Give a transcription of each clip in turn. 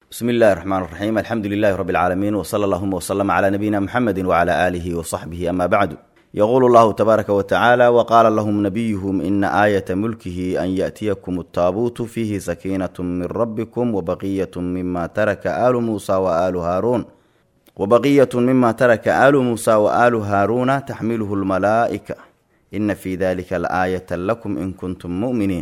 bismi illahi raxmaan raxiim alxamdu lilahi rabi alcaalamiin wsala allahuma wslama cla nabiyina muxamedi wcla aalihi wsaxbihi ama bacdu yaquulu llahu tabaaraka watacaala waqaala lahum nabiyuhum ina aayata mulkihi an yaأtiyakum altaabuutu fiihi sakiinat min rabbikum wabaqiyat mima taraka aalu muusa waalu haaruun wabaqiyat mima taraka aalu muusa waalu haaruuna taxmiluhu lmalaa'ika ina fi dalika laaayata lakum in kuntum mu'miniin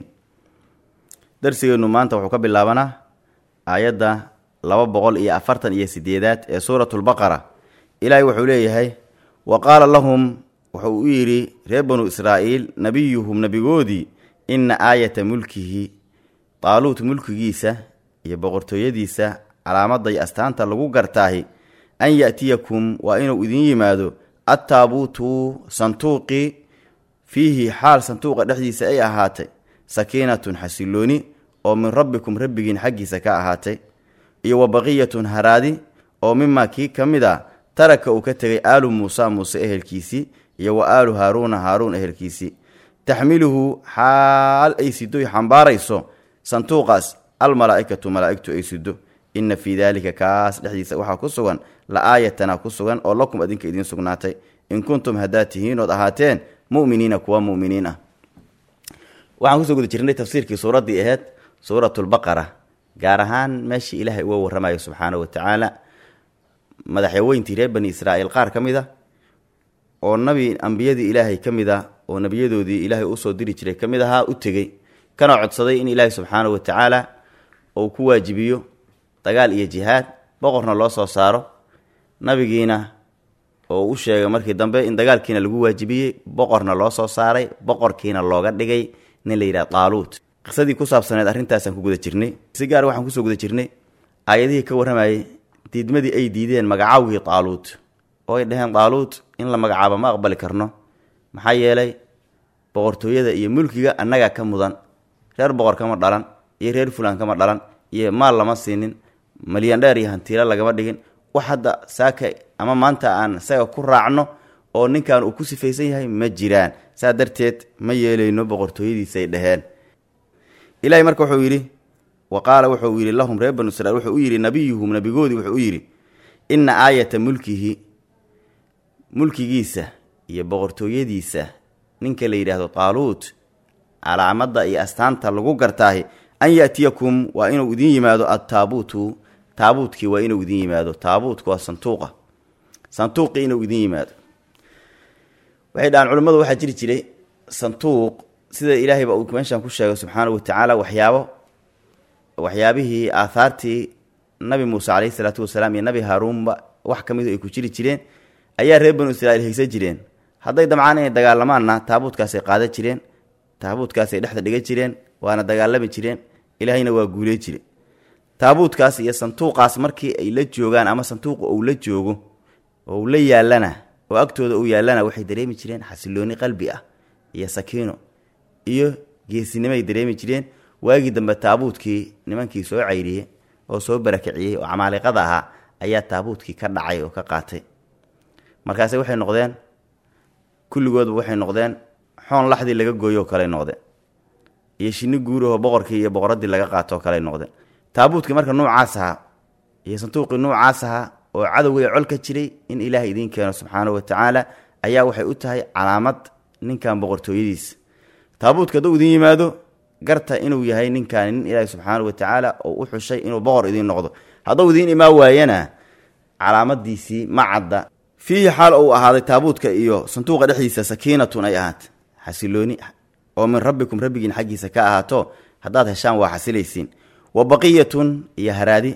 darsigeennu maanta wuxuu ka bilaabanaa aayadda laba boqol iyo afartan iyo sideedaad ee suuratu lbaqara ilaahay wuxuu leeyahay wa qaala lahum wuxuu u yidhi reer banu israa'iil nebiyuhum nebigoodii inna aayata mulkihi taaluut mulkigiisa iyo boqortooyadiisa calaamadda iyo astaanta lagu gartaahi an ya'tiyakum waa inuu idin yimaado attaabuutu santuuqii fiihi xaal santuuqa dhexdiisa ay ahaatay sakiinatun xasilooni oo min rabbikum rabbigiin xaggiisa ka ahaatay iyo wa baqiyatun haraadi oo mimaa kii ka mid a taraka uu ka tegay aalu muusa muuse ehelkiisii iyo wa aalu haaruuna haaruun ehelkiisii taxmiluhu xaal ay sidoy xambaarayso santuuqaas almalaa'ikatu malaa'igtu ay sido inna fii daalika kaas dhexdiisa waxaa ku sugan la aayatana ku sugan oo lakum adinka idiin sugnaatay in kuntum haddaad tihiin ood ahaateen mu'miniina kuwa mu'miniin ah waxaan kusoo guda jirnay tafsiirkii suuraddii aheyd suuratulbaqara gaar ahaan meeshii ilaahay uga warramayo subxaana wa tacaala madaxyaweyntii reer bani israa'iil qaar ka mid a oo nabi ambiyadii ilaahay ka mid ah oo nebiyadoodii ilaahay usoo diri jiray ka mid ahaa u tegey kana codsaday in ilaahay subxaana wa tacaala uu ku waajibiyo dagaal iyo jihaad boqorna loo soo saaro nabigiina oo u sheegay markii dambe in dagaalkiina lagu waajibiyey boqorna loo soo saaray boqorkiina looga dhigay nin la yidhaha taaluut qisadii ku saabsaneed arrintaasaan ku guda jirnay si gaar waxaan kusoo guda jirnay aayadihii ka warramayay diidmadii ay diideen magacaawgii taaluut oo ay dhaheen taaluut in la magacaabo ma aqbali karno maxaa yeelay boqortooyada iyo mulkiga annagaa ka mudan reer boqor kama dhalan iyo reer fulaan kama dhalan iyo maal lama siinin malyan dheer iyo hantiilo lagama dhigin wax hadda saaka ama maanta aan isaga ku raacno oo ninkan uu ku sifaysan yahay ma jiraan saa darteed ma yeelayno boqortooyadiisay dhaheen ilaahay marka wuxuu yidhi wa qaala wuxuu yidhi lahum reer banu israiil wuxuu u yidhi nabiyuhum nabigoodii wuxuu u yidhi inna aayata mulkihi mulkigiisa iyo boqortooyadiisa ninka la yidhaahdo taaluut calaamadda iyo astaanta lagu gartaahi an ya'tiyakum waa inuu idin yimaado attaabuutu taabuutkii waa inuu idin yimaado taabuutku waa santuuqa santuuqii inuu idin yimaado waxay dhahaan culimmadu waxaa jiri jiray santuuq sida ilaahayba uu meeshaan ku sheegay subxaana wa tacaala waxyaabo waxyaabihii aahaartii nabi muuse caleyhi salaatu wasalaam iyo nabi haaruunba wax ka midu ay ku jiri jireen ayaa reer banu israiil haysan jireen hadday damcaan inay dagaalamaanna taabuutkaasay qaadan jireen taabuutkaasay dhexda dhigan jireen waana dagaalami jireen ilaahayna waa guuley jire taabuutkaas iyo santuuqaas markii ay la joogaan ama santuuqa uu la joogo oo uu la yaalana oo agtooda uu yaallana waxay dareemi jireen xasilooni qalbi ah iyo sakiino iyo geesinimoay dareemi jireen waagii dambe taabuutkii nimankii soo cayriyey oo soo barakiciyey oo camaaliqada ahaa ayaa taabuutkii ka dhacay oo ka qaatay markaase waxay noqdeen kulligoodba waxay noqdeen xoon laxdii laga gooyoo kaley noqdeen iyo shinni guurahoo boqorkii iyo boqoradii laga qaatoo kaley noqdeen taabuutkii marka nuucaas ahaa iyo santuuqii nuucaas ahaa oo cadowgay col ka jiray in ilaahay idiin keeno subxaana wa tacaala ayaa waxay u tahay calaamad ninkan boqortooyadiisa taabuutka hadduu idiin yimaado garta inuu yahay ninkan nin ilaahay subxaana wa tacaala oo u xushay inuu boqor idiin noqdo hadduu idiin imaa waayana calaamadiisii ma cadda fiihi xaal uu ahaaday taabuutka iyo santuuqa dhexdiisa sakiinatun ay ahaatay xasilooni oo min rabbikum rabbigiin xaggiisa ka ahaato haddaad heshaan waa xasilaysiin wa baqiyatun iyo haraadi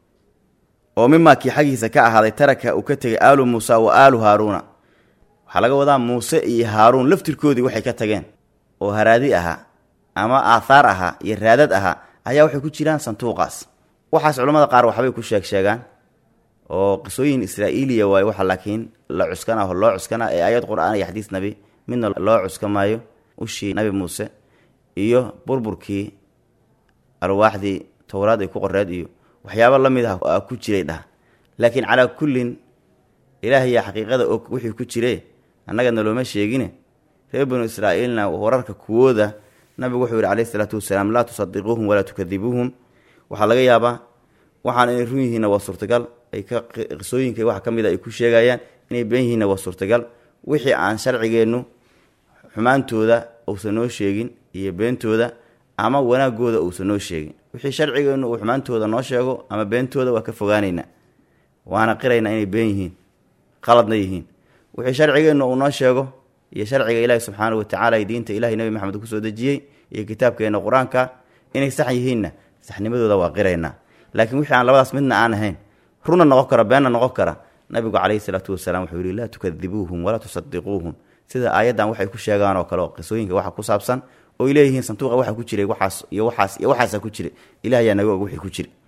oo mimaa kii xaggiisa ka ahaaday taraka uu ka tegay aalu muusa wa aalu haaruuna waxaa laga wadaa muuse iyo haaruun laftirkoodii waxay ka tageen oo haraadi ahaa ama aathaar ahaa iyo raadad ahaa ayaa waxay ku jiraan santuuqaas waxaas culamada qaar waxbay ku sheeg sheegaan oo qisooyin israa'iiliya waaye waxa laakiin la cuskana oo loo cuskana ee aayad qur-aan iyo xadiis nabi midna loo cuska maayo ushii nabi muuse iyo burburkii alwaaxdii towraad ay ku qoreed iyo waxyaabo la mid ah ku jiray dhah laakiin calaa kullin ilaahayaa xaqiiqada og wixii ku jire annagana looma sheegine reer banu israa'iilna wararka kuwooda nabigu wuxuu yihi calayhi isalaatu wasalaam laa tusadiquuhum walaa tukadibuuhum waxaa laga yaabaa waxaan inay run yihiinna waa suurtagal ay ka qisooyinka waxa ka mid a ay ku sheegayaan inay been yihiinna waa suurtagal wixii aan sharcigeennu xumaantooda uusan noo sheegin iyo beentooda ama wanaagooda uusan noo sheegin wixii sharcigeennu uu xumaantooda noo sheego ama beentooda waa ka fogaanaynaa waana qiraynaa inay been yihiin qaladna yihiin wixii sharcigeennu uu noo sheego iyo sharciga ilaahi subxaana watacaala iyo diinta ilahi nebi maxamed kusoo dejiyey iyo kitaabkeena qur-aanka inay sax yihiinna saxnimadooda waa qiraynaa laakiin wixii aan labadaas midna aan ahayn runna noqon kara beenna noqon kara nabigu calayhi salaatu wasalaam wuxuu yihi laa tukadibuuhum walaa tusadiquuhum sida aayaddan waxay ku sheegaan oo kale oo qisooyinka waxa ku saabsan ooy leeyihiin sanduuqa waxa ku jiray waxaas iyo waxaas iyo waxaasa ku jiray ilah ayaa naga og wixii ku jira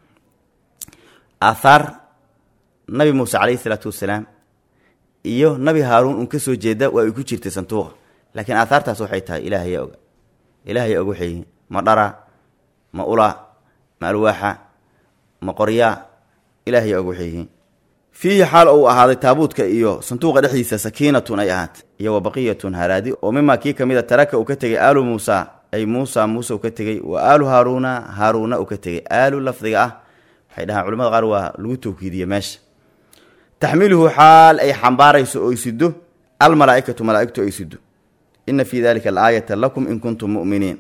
aathaar nabi muuse calayhi salaatu wasalaam iyo nabi haaruun un kasoo jeeda waa ay ku jirtay sanduuqa laakiin aathaartaas waxay tahay ilaahaya oga ilaahaya og waxay yihiin ma dhara ma ula ma alwaaxa ma qoryaa ilaahaya og waxay yihiin fiihi xaal uu ahaaday taabuudka iyo sanduuqa dhexdiisa sakiinatun ay ahaatay iyo wa baqiyatun haraadi oo mimaa kii ka mid a taraka uu ka tegay aalu muusa ay muusa muuse uu ka tegey wa aalu haaruuna haaruuna uu ka tegey aalu lafdiga ah waxay dhahaan culamada qaar waa lagu tawkiidiye meesha taxmiluhu xaal ay xambaarayso oy sido almalaaikatu malaaigtu ay sido ina fii dalika alaayata lakum in kuntum muminiin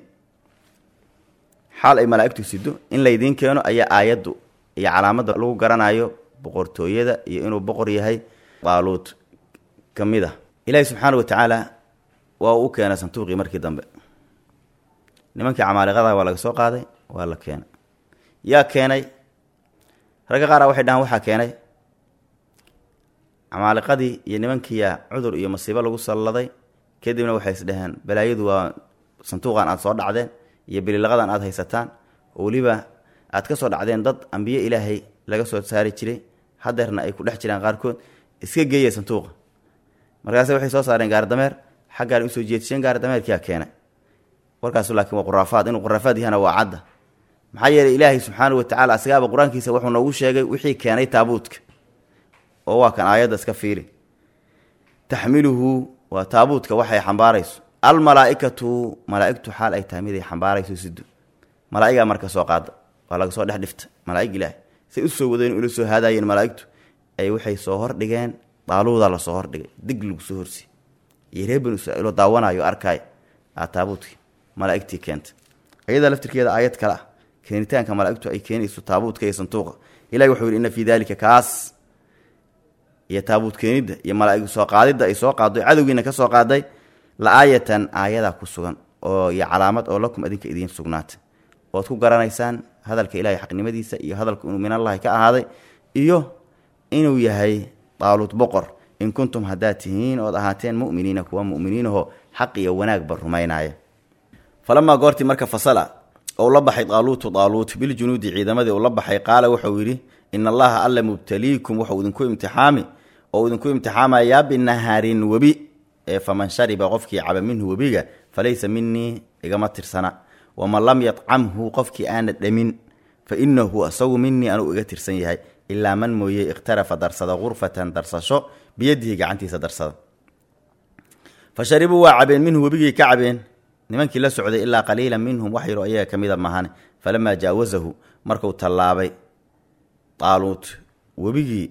xaal ay malaaigtu sido in laydiin keeno ayaa aayaddu iyo calaamadda lagu garanayo boqortooyada iyo inuu boqor yahay daaluud ka mid ah ilaahi subxaana wa tacaala waa uu u keenay sanduuqii markii dambe nimankii camaaliqada waa laga soo qaaday waa la keenay yaa keenay ragga qaara waxay dhahaan waxaa keenay camaaliqadii iyo nimankiiyaa cudur iyo masiibo lagu salladay kadibna waxay is dhaheen balaayadu waa sanduuqan aada soo dhacdeen iyo bililaqadan aada haysataan oo weliba aad ka soo dhacdeen dad ambiye ilaahay laga soo saari jiray hadeerna ay ku dhex jiraan qaarkood iska geeya sanduuqa markaase waxay soo saareen gaardameer xaggaan usoo jeedisheen gaardameerkiyaa keenay warkaasu laakiin waa quraafaad inuu quraafaad yahana waa cadda maxaa yeelay ilaahay subxaana wa tacala asagaaba qur-aankiisa wuxuu noogu sheegay wixii keenay taabuudka oo waa kan aayadda iska fiiri taxmiluhu waa taabuudka waxay xambaarayso almalaaikatu malaaigtu xaal ay tahay mid ay xambaarayso sido malaa'igaa marka soo qaada waa laga soo dhex dhifta malaa'ig ilaahay say usoo wadeen ula soo haadaayeen malaa'igtu ay waxay soo hordhigeen daaluudaa lasoo hordhigay dig lagu soo horsi iyo reer banu israiilo daawanayo arkaay aa taabuudkii malaa'igtii keenta ayadaa laftirkeeda aayad kale ah keenitaanka malaa'igtu ay keenayso taabuudka iyo sanduuqa ilahi wuxuu yidhi inna fii daalika kaas iyo taabuud keenidda iyo malaaig soo qaadidda ay soo qaado cadowgiina ka soo qaaday la aayatan aayadaa ku sugan oo iyo calaamad oo lakum adinka idiin sugnaatay ood ku garanaysaan hadalka ilahay xaqnimadiisa iyo hadalku inuu min allahi ka ahaaday iyo inuu yahay daaluud boqor in kuntum haddaad tihiin ood ahaateen muminiina kuwa muminiinahoo xaq iyo wanaagba rumaynaya falamaa goortii marka fasala ou la baxay daaluutu daaluut biljunuudi ciidamadii uu la baxay qaala wuxuu yidhi in allaha alla mubtaliikum wuxuu idinku imtixaami oo idinku imtixaamayaa binahaarin webi ee faman shariba qofkii caba minhu webiga falaysa minii igama tirsana waman lam yadcamhu qofkii aana dhamin fa inahu asagu minii anuu iga tirsan yahay ilaa man mooye ikhtarafa darsada gurfatan darsasho biyadihi gacantiisa darsada fa sharibuu waa cabeen minhu webigii ka cabeen nimankii la socday ilaa qaliila minhum wax yaro ayaga ka mida mahane falamaa jaawasahu marku tallaabay daaluut webigii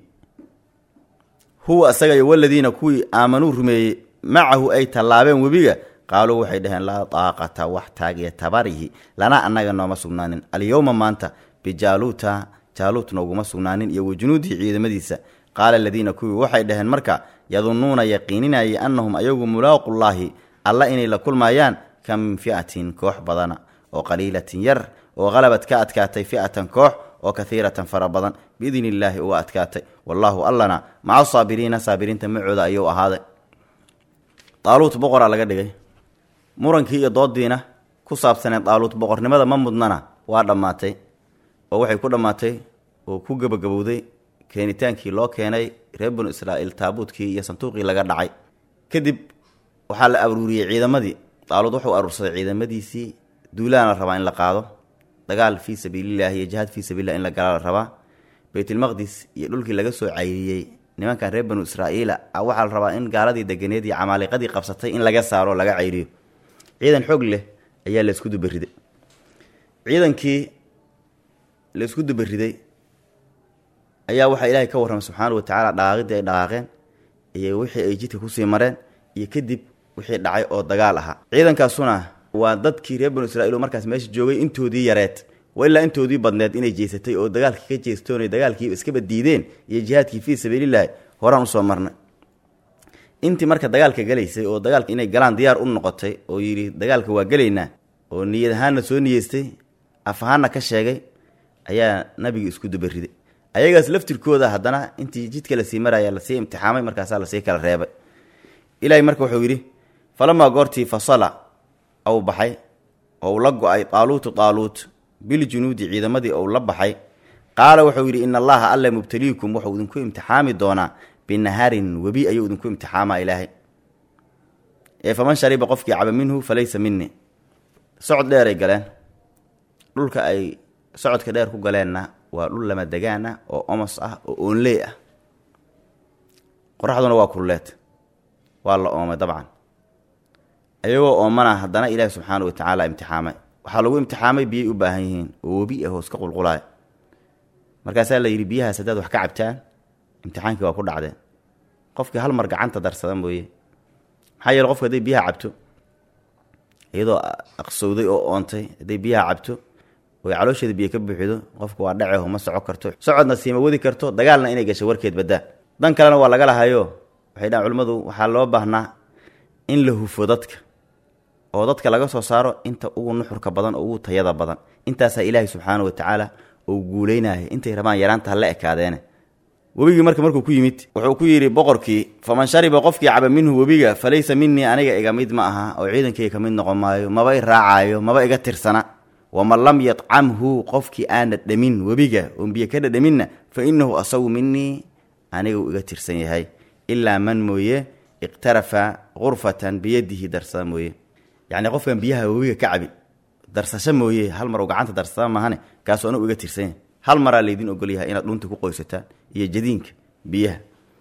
huwa isaga iyo waladiina kuwii aamanuu rumeeyey macahu ay tallaabeen webiga qaaluu waxay dhaheen laa daaqata wax taagiya tabarihi lana annaga nooma sugnaanin alyowma maanta bijaaluuta jaaluut nooguma sugnaanin iyo wajunuudihi ciidamadiisa qaala aladiina kuwii waxay dhaheen marka yadunnuuna yaqiininayay annahum ayagu mulaaqullaahi alla inay la kulmayaan ka min fi'atin koox badana oo qaliilatin yar oo qalabad ka adkaatay fi'atan koox oo kahiiratan fara badan biidni illaahi uga adkaatay wallaahu allana maca saabiriina saabiriinta macooda ayuu ahaaday daaluut boqoraa laga dhigay murankii iyo doodiina ku saabsaneed daaluut boqornimada ma mudnana waa dhammaatay oo waxay ku dhammaatay oo ku gebagabowday keenitaankii loo keenay reer banu israa'iil taabuutkii iyo sanduuqii laga dhacay kadib waxaa la aruuriyey ciidamadii daaluud wuxuu aruursaday ciidamadiisii duulaana la rabaa in la qaado dagaal fii sabiilillahi iyo jihaad fii sabiillah in la galaa la rabaa baytulmaqdis iyo dhulkii laga soo cayriyey nimankan reer banu israa'iila waxaa la rabaa in gaaladii deganeed iyo camaaliqadii qabsatay in laga saaro laga cayriyo ciidan xoog leh ayaa laysku dubariday ciidankii laysku dubariday ayaa waxaa ilaahay ka warramay subxaana wa tacaala dhaqaaqidii ay dhaqaaqeen iyo wixii ay jidka kusii mareen iyo kadib wixii dhacay oo dagaal ahaa ciidankaasuna waa dadkii reer banu israiil oo markaas meesha joogay intoodii yareed waa ilaa intoodii badneed inay jeysatay oo dagaalkii ka jeestoon dagaalkii iskaba diideen iyo jihaadkii fii sabiililaahi horaan usoo marnay intii marka dagaalka galaysay oo dagaalka inay galaan diyaar u noqotay oo yidhi dagaalka waa gelaynaa oo niyad ahaanna soo niyeystay af ahaanna ka sheegay ayaa nabigi isku dubariday ayagaas laftirkooda haddana intii jidka lasii maraya lasii imtixaamay markaasaa lasii kala reebay ilaahay marka wuxuu yidhi falamaa goortii fasala ou baxay ou la go-ay taaluutu taaluut biljunuudi ciidamadii ou la baxay qaala wuxuu yidhi ina allaha alla mubtaliikum wuxuu idinku imtixaami doonaa binaharin webi ayuu idinku imtixaamaa ilaahay ee faman shariba qofkii caba minhu falaysa mini socod dheeray galeen dhulka ay socodka dheer ku galeenna waa dhul lama degaan ah oo omos ah oo oonley ah qoraxduna waa kulleed waa la oomay dabcan ayagoo oomana haddana ilaahi subxaana wa tacaala imtixaamay waxaa lagu imtixaamay biyay u baahan yihiin oo webi ah hoos ka qulqulaaya markaasaa la yidhi biyahaas haddaad wax ka cabtaan imtixaankii waa ku dhacdeen qofkii hal mar gacanta darsada mooye maxaa yeele qofku hadday biyaha cabto iyadoo aqsowday oo oontay hadday biyaha cabto oy caloosheeda biyo ka buuxido qofku waa dhaceho ma soco karto socodna siima wadi karto dagaalna inay gasho warkeed baddaa dan kalena waa laga lahayo waxay dhahan culimmadu waxaa loo baahnaa in la hufo dadka oo dadka laga soo saaro inta ugu nuxurka badan oo ugu tayada badan intaasaa ilaahay subxaana wa tacaala uu guuleynaya intay rabaan yaraanta hala ekaadeene webigii marka markuu ku yimid wuxuu ku yidhi boqorkii faman shariba qofkii caba minhu webiga falaysa minii aniga iga mid ma aha oo ciidankayga ka mid noqon maayo maba i raacaayo maba iga tirsana waman lam yadcamhu qofkii aana dhamin webiga oon biyo ka dhadhaminna fa inahu asagu minii aniga uu iga tirsan yahay ilaa man mooye iqtarafa qurfatan biyadihi darsada mooye yacni qofkan biyaha webiga ka cabi darsasho mooye hal mar uu gacanta darsada maahane kaasuu anigu iga tirsan yahay hal maraa laydin ogolyahay inaad dhunta ku qoysataan iyo jadiinka biyaha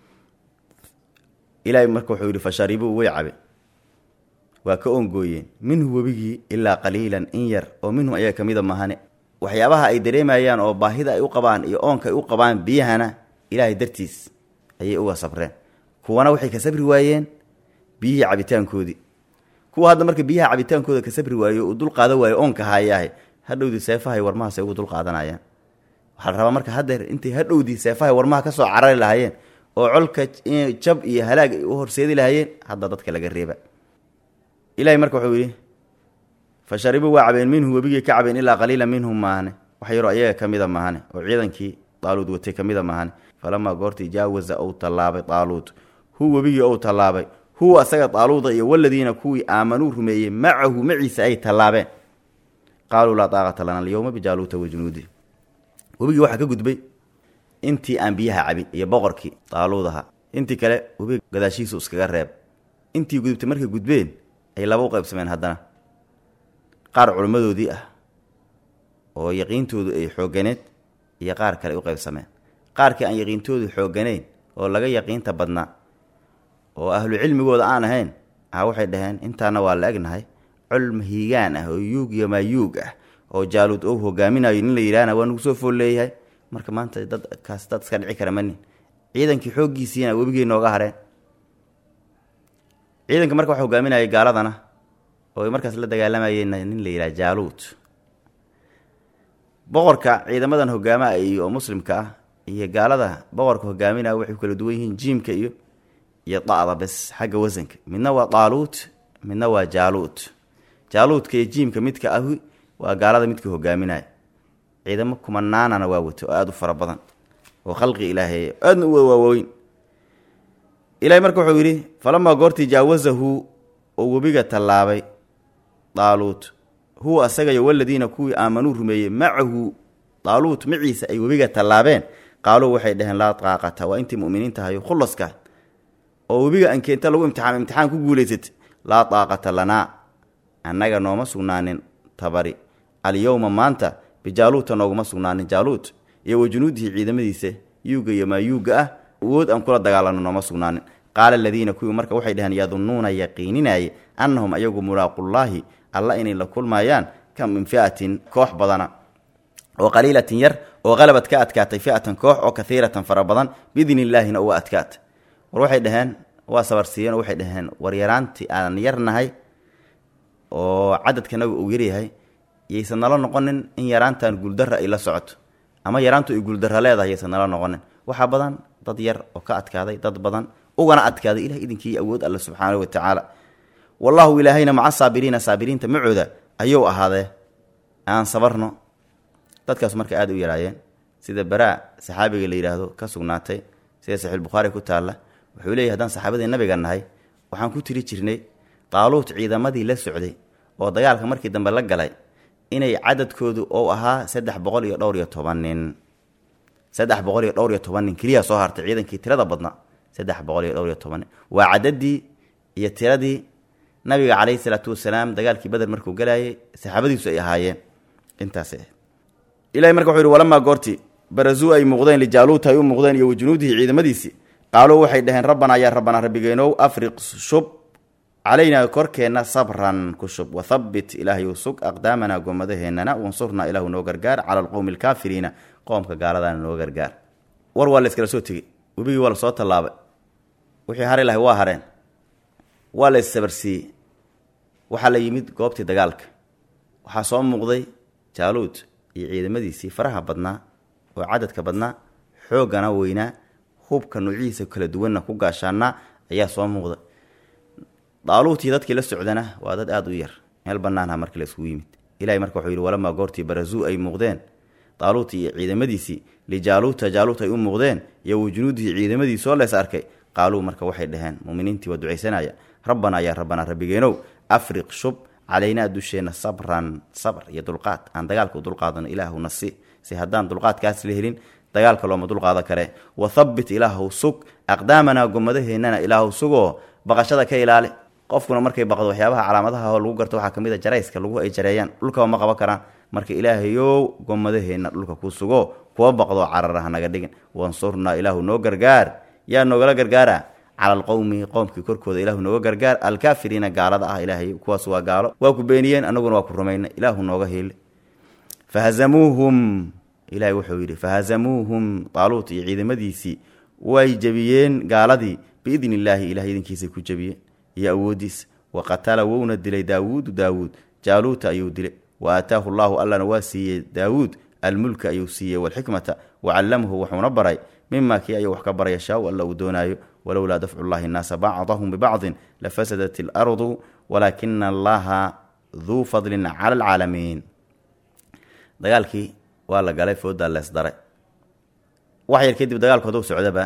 ilaahay marka wuxuu yidhi fasharibuu way cabe waa ka oongooyeen minhu webigii ilaa qaliilan in yar oo minhum ayaga ka mida mahane waxyaabaha ay dareemayaan oo baahida ay u qabaan iyo oonka ay u qabaan biyahana ilaahay dartiis ayay uga sabreen kuwana waxay ka sabri waayeen biyihii cabitaankoodii kuwa hadda marka biyaha cabitaankooda ka sabri waayo uu dul qaada waayo oonka haayaahay hadhowdii seefahay warmahaasay ugu dul qaadanayaan waxaa la rabaa marka haddeer intay hadhowdii seefahay warmaha ka soo carari lahaayeen oo colka jab iyo halaag ay u horseedi lahaayeen hadda dadka laga reeba ilahay marka wuxuu yidhi fa sharibuu waa cabeen minhu webigii ka cabeen ilaa qaliila minhum maahane wax yaroo ayaga ka mida maahane oo ciidankii daaluud watay ka mida maahane falamaa goortii jaawaza ou tallaabay daaluud hu webigii ou tallaabay huwa asaga daaluuda iyo waladiina kuwii aamanuu rumeeyey macahu maciisa ay tallaabeen qaaluu laa daaqata lana alyowma bijaaluuta wajunuudi webigii waxaa ka gudbay intii aan biyaha cabin iyo boqorkii daaluudaha intii kale webiga gadaashiisu iskaga reeb intii gudubtay markay gudbeen ay laba u qaybsameen haddana qaar culimmadoodii ah oo yaqiintoodu ay xoogganeed iyo qaar kale ay u qaybsameen qaarkii aan yaqiintoodu xoogganayn oo laga yaqiinta badnaa oo ahlu cilmigooda aan ahayn ah waxay dhaheen intaana waa la egnahay colm hiigaan ah oo yuug iyo maayuug ah oo jaaluud ou hogaaminayo nin la yidhaahna waa nugu soo fool leeyahay marka maanta dadkaas dad iska dhici kara manin ciidankii xooggiisiina webigay nooga hareen ciidanka marka waxa hogaaminayay gaaladana oo ay markaas la dagaalamayeen nin la yidhaha jaaluud boqorka ciidamadan hogaamaha iyo oo muslimka ah iyo gaalada boqorka hogaaminaya waxay ku kala duwan yihiin jiimka iyo iyo da'da bes xagga wasanka midna waa daaluut midna waa jaaluud jaaluudka iyo jiimka midka ahi waa gaalada midka hogaaminaya ciidamo kumanaanana waa wato oo aada u fara badan oo khalqi ilaahay aadna u waaweyn ilahay marka wuxuu yidhi falamaa goortii jaawazahu oo webiga tallaabay daaluut huwa asagayo waladiina kuwii aamanuu rumeeyey macahu daaluut maciisa ay webiga tallaabeen qaaluu waxay dhaheen laa qaaqata waa intii muminiinta hayo khulaska oo webiga ankeenta lagu imtixaam imtixaan ku guulaysatay laa daaqata lanaa annaga nooma sugnaanin tabari alyowma maanta bijaaluuta nooguma sugnaanin jaaluut iyo wajunuudihi ciidamadiisa yuuga iyo maayuuga ah awood aan kula dagaalano nooma sugnaanin qaala aladiina kuwii marka waxay dhaheen yadunnuuna yaqiininaye annahum ayagu mulaaqullaahi alla inay la kulmayaan kam min fi'atin koox badana oo qaliilatin yar oo qalabad ka adkaatay fi'atan koox oo kahiiratan fara badan biidni illaahina uga adkaatay war waxay dhaheen waa sabarsiiyeen oo waxay dhaheen war yaraantii aan yarnahay oo cadadkanaga uu yaryahay yaysan nala noqonin in yaraantan guuldarra ay la socoto ama yaraantu ay guuldarra leedahay yaysan nala noqonin waxaa badan dad yar oo ka adkaaday dad badan ugana adkaaday ilah idinkii awood alle subxaanahu watacaala wallaahu ilaahayna maca saabiriina saabiriinta macooda ayuu ahaadee aan sabarno dadkaas marka aada u yaraayeen sida baraa saxaabiga la yidhaahdo ka sugnaatay sida saxiixulbukhaari ku taalla wuxuu leeyahy haddaan saxaabadii nabiga nahay waxaan ku tiri jirnay daaluut ciidamadii la socday oo dagaalka markii dambe la galay inay cadadkoodu ou ahaa saddex boqol iyo dhowr iyo toban nin saddex boqol iyo dhowr iyo toban nin keliya soo hartay ciidankii tirada badna saddex boqol iyo dhowr iyo toban nin waa cadadii iyo tiradii nabiga calayhi salaatu wasalaam dagaalkii beder markuu galayay saxaabadiisu ay ahaayeen intaas ilahay marka wuxuu yihi walamaa goorti barazuu ay muuqdeen lijaaluuta ay u muuqdeen iyo wajunuudihi ciidamadiisii qaaluu waxay dhaheen rabbanaa yaa rabbanaa rabbigeenow afriq shub calaynaa korkeenna sabran ku shub wathabbit ilaahayu sug aqdaamanaa goomadaheennana wansurnaa ilaahu noo gargaar cala alqowmi alkaafiriina qoomka gaaladaana noo gargaar war waa la iskala soo tegey webigii waa la soo tallaabay wixii hari lahay waa hareen waa la issabarsiiyey waxaa la yimid goobtii dagaalka waxaa soo muuqday jaaluud iyo ciidamadiisii faraha badnaa oo cadadka badnaa xooggana weynaa hubka nuucihiisa kala duwanna ku gaashaanaa ayaa soo muuqda daaluutii dadkii la socdana waa dad aada u yar meel banaanha markii la isugu yimid ilahay marka wuxuu yidhi walamaa goortii barazuu ay muuqdeen daaluut iyo ciidamadiisii lijaaluuta jaaluut ay u muuqdeen iyo wajunuudihii ciidamadiisoo lees arkay qaaluu marka waxay dhaheen muminiintii waa ducaysanaya rabbanaa yaa rabbanaa rabbigeenow afriq shub calaynaa dusheenna sabran sabr iyo dulqaad aan dagaalka u dulqaadano ilaahuna si si haddaan dulqaadkaas la helin dagaalka looma dulqaadan kare wathabbit ilaahw sug aqdaamanaa gomadaheennana ilaahw sugoo baqashada ka ilaali qofkuna markay baqdo waxyaabaha calaamadaha oo lagu garto waxaa kamid a jarayska lagu ay jareeyaan dhulkaba ma qaban karaan marka ilaahayow gomadaheenna dhulka ku sugo kuwa baqdo cararaha naga dhigin wansurnaa ilaahu noo gargaar yaa noogala gargaara cala alqowmi qoomkii korkooda ilaahu nooga gargaar alkaafiriina gaalada ah ilaahay kuwaas waa gaalo waa ku beeniyeen anaguna waa ku rumayna ilaahu nooga hiili fahazamuuhum ilahay wuxuu yidhi fahazamuuhum taaluut iyo ciidamadiisii way jebiyeen gaaladii biidni illaahi ilahay idinkiisay ku jebiyeen iyo awoodiisa wa qatala wouna dilay daawuudu daawuud jaaluuta ayuu dilay wa aataahu llaahu allana waa siiyey daawuud almulka ayuu siiyey walxikmata wa callamahu wuxuuna baray mima kii ayuu wax ka baraya shaa alla uu doonaayo walowlaa dafcu llahi nnaasa bacdahum bibacdin lafasadat ilardu walaakina allaha duu fadlin cala alcaalamiin dagaalkii waa la galay foodaa lees daray wax yar kadib dagaalkooda u socdaba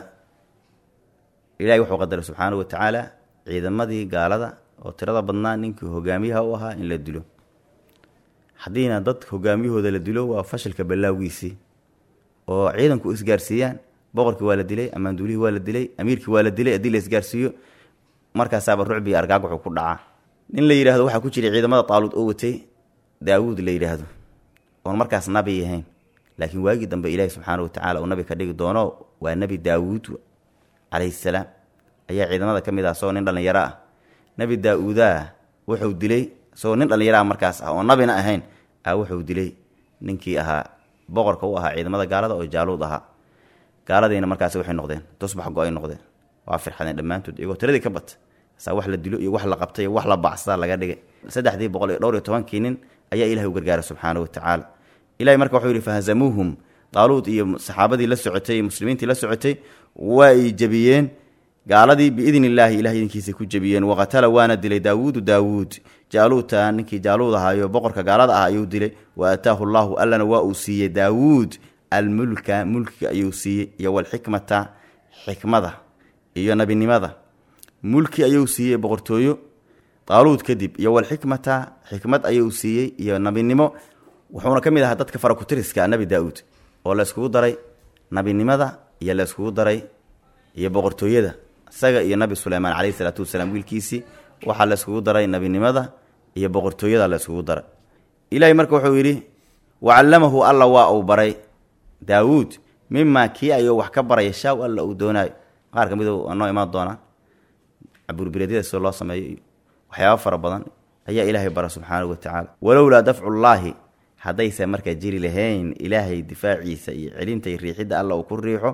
ilahay wuxuu qadaray subxaanahu wa tacaala ciidamadii gaalada oo tirada badnaa ninkii hogaamiyaha u ahaa in la dilo haddiina dad hogaamiyahooda la dilo waa fashilka ballaawgiisii oo ciidanku isgaarsiiyaan boqorkii waa la dilay ammaanduulihii waa la dilay amiirkii waa la dilay haddii la isgaarsiiyo markaasaaba rucbi argaag wuxuu ku dhacaa nin la yidhahdo waxaa ku jiray ciidamada taaluud oo watay daawuud la yidhaahdo oon markaas nabi ahayn laakiin waagii dambe ilaahi subxaana wa tacala uu nabi ka dhigi doono waa nebi daawuud calayhi salaam ayaa ciidamada ka mid ah isagoo nin dhallinyaro ah nebi daa-uudaa wuxuu dilay isagoo nin dhallinyaro ah markaas ah oo nabina ahayn ah wuxuu dilay ninkii ahaa boqorka u ahaa ciidamada gaalada oo jaaluud ahaa gaaladiina markaasi waxay noqdeen tusbax go-ay noqdeen waa firxadeen dhammaantood iyagoo tiradii ka bata saa wax la dilo iyo wax la qabtay iyo wax la bacsadaa laga dhigay saddexdii boqol iyo dhowr iyo tobankii nin ayaa ilahay u gargaaray subxaana wa tacaala ilahay marka wuxuu yidhi fahazamuuhum daaluud iyo saxaabadii la socotay iyo muslimiintii la socotay waa ay jebiyeen gaaladii biidni illaahi ilahay idinkiisay ku jebiyeen waqatala waana dilay daawuudu daawuud jaaluuta ninkii jaaluud ahaayo boqorka gaalada ah ayuu dilay wa aataahu llaahu allana waa uu siiyey daawuud almulka mulkiga ayuu siiyey iyo walxikmata xikmada iyo nabinimada mulki ayuu siiyey boqortooyo daaluud kadib iyo walxikmata xikmad ayuu siiyey iyo nabinimo wuxuuna ka mid ahaa dadka farakutiriska nabi daa-uud oo la yskugu daray nabinimada iyo la yskugu daray iyo boqortooyada isaga iyo nabi suleymaan caleyhi salaatu wasalaam wiilkiisii waxaa la yskugu daray nabinimada iyo boqortooyada la yskugu daray ilaahay marka wuxuu yidhi wacallamahu alla waa uu baray daawuud mimaa kii ayuu wax ka baraya shaaw alla uu doonaayo qaar ka mid waa noo imaan doonaa cabuurbireedyada sida loo sameeyo iyo waxyaaba fara badan ayaa ilaahay bara subxaanahu wa tacaala walowlaa dafcullaahi haddayse markaa jiri lahayn ilaahay difaaciisa iyo celinta iyo riixidda alla uu ku riixo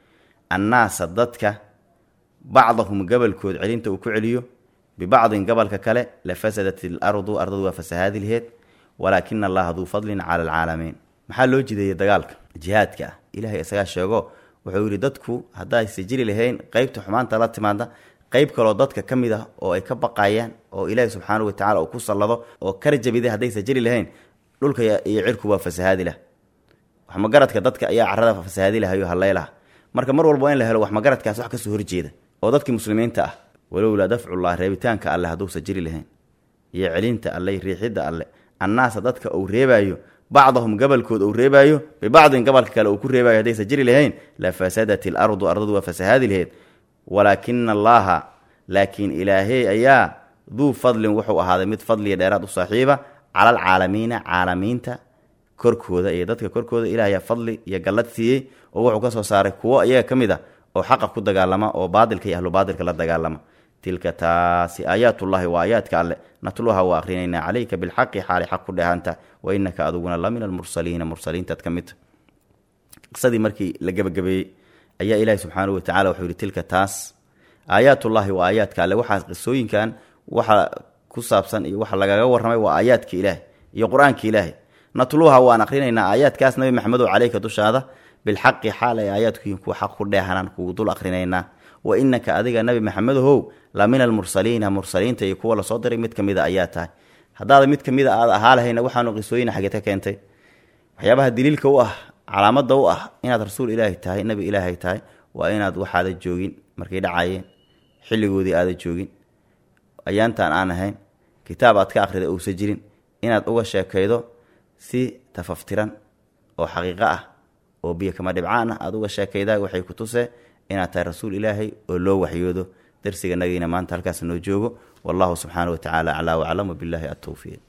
annaasa dadka bacdahum gabalkood celinta uu ku celiyo bibacdin gabalka kale la fasadat ilardu ardadu waa fasahaadi laheed walaakina allaha duu fadlin cala alcaalamiin maxaa loo jideeyey dagaalka jihaadka ah ilahay isagaa sheego wuxuu yidhi dadku haddayse jiri lahayn qeybta xumaanta la timaada qeyb kaloo dadka ka mid ah oo ay ka baqayaan oo ilaahi subxaanahu watacala uu ku sallado oo kar jabiday haddayse jiri lahayn dhulka iyo cirku waa fasahaadi lah waxmagaradka dadka ayaa carada fasahaadi lahayo haleylaha marka mar walba in la helo waxmagaradkaas wax kasoo horjeeda oo dadkii muslimiinta ah walowlaa dafcullah reebitaanka alle hadduusa jiri lahayn iyo celinta alle riixidda alle annaasa dadka uu reebaayo bacdahum gabalkood uu reebaayo bibacdin gabalka kale uu ku reebayo haddaysa jiri lahayn la fasadat ilardu ardadu waa fasahaadi laheyd walaakina allaaha laakiin ilaahey ayaa duu fadlin wuxuu ahaaday mid fadliya dheeraad u saaxiiba cala alcaalamiina caalamiinta korkooda iyo dadka korkooda ilaahayaa fadli iyo gallad siiyey oo wuxuu ka soo saaray kuwo iyaga ka mid a oo xaqa ku dagaalama oo baadilka iyo ahlu baadilka la dagaalama tilka taasi aayaatullaahi waa aayaadka alle natluha waa akhrinaynaa calayka bilxaqi xaali xaq ku dheehanta wa inaka aduguna la min almursaliina mursaliintaad ka midta qisadii markii la gebagabeeyey ayaa ilaahi subxaanahu watacala wuxuu yihi tilka taas aayaatullaahi waa aayaadka alle waxaa qisooyinkan waxa ku saabsan iyo waxa lagaga warramay waa aayaadka ilaahi iyo qur-aanka ilaahi natluha waan akhrinaynaa aayaadkaas nabi maxamedow caleyka dushaada bilxaqi xaal ay aayaadkuyihin kuwa xaq ku dheehanaan kugu dul akhrinaynaa wa inaka adiga nabi maxamedow la min almursaliina mursaliinta iyo kuwa lasoo diray mid kamida ayaa tahay haddaada mid kamida aad ahaa lahayna waxaanu qisooyina xageed ka keentay waxyaabaha daliilka u ah calaamada u ah inaad rasuul ilaahi tahay nabi ilaahay tahay waa inaad waxaada joogin markay dhacayeen xilligoodii aada joogin ayaantaan aan ahayn kitaab aad ka akhrida uusa jirin inaad uga sheekaydo si tafaftiran oo xaqiiqo ah oo biyo kama dhibcaan ah aada uga sheekaydaa waxay ku tusee inaad tahay rasuul ilaahay oo loo waxyoodo darsiga nagiina maanta halkaas noo joogo wallahu subxaana wa tacaala aclaa waclam wabilaahi altowfiiq